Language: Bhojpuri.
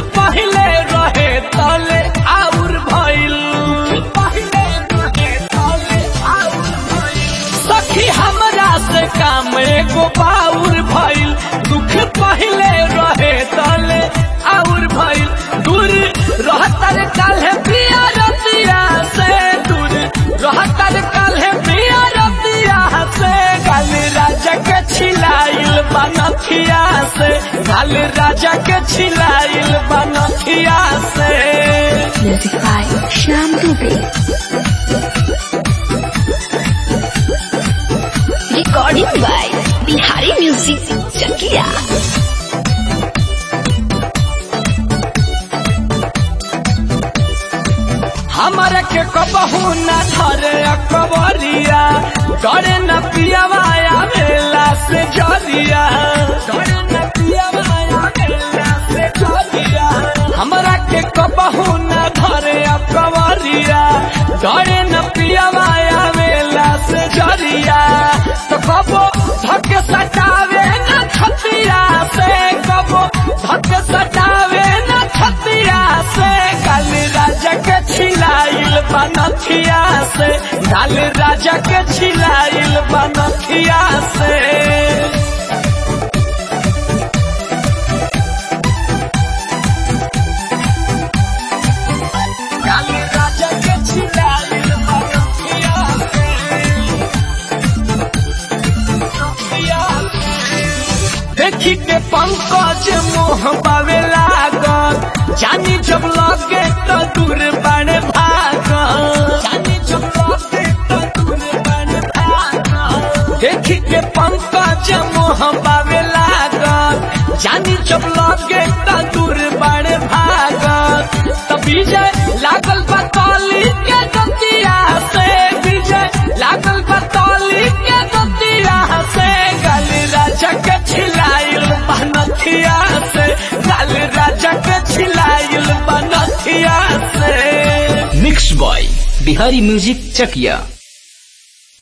पहले रहे तले आउर भइल पहले रहे तले आउर भइल सखी हमरा से काम एगो बाउर भइल दुख पहले रहे तले आउर भइल दूर रहतर काल्हे पिया रतिया से दूर रहतर काल्हे पिया रतिया से गाल राजा के छिलाइल बनखिया से गाल राजा के छिलाइल बनखिया से Music by Shyam Dubey. Recording by Bihari Music Chakia. हमारा के कबहू न धरे अकबरिया करे न पियवाया मेला से जरिया करे न पियवाया मेला से जरिया हमरा के कबहू न धरे अकबरिया करे न पियवाया मेला से जरिया तो कबो धक सटावे न छतिया से कबो धक सटावे न छतिया से काल राजा के छिलाइल बनखिया से काल राजा के छिलाइल बनखिया से काल राजा के छिलाइल बनखिया से बनखिया से। देखी के पंकज मोह पावे लागल जानी जब लगे तो दूर बड़े भागल जानी जब लगे तो दूर बड़े भागल देखी के पंकज मोह पावे लागल जानी जब लगे तो दूर बड़े भागल तब विजय लागल बतौली के गतिया से विजय लागल बतौली के गतिया से गल राजा के छिलाइल बनथिया से गल राजा के छिलाइल बनथिया से mix by Bihari music Chakiya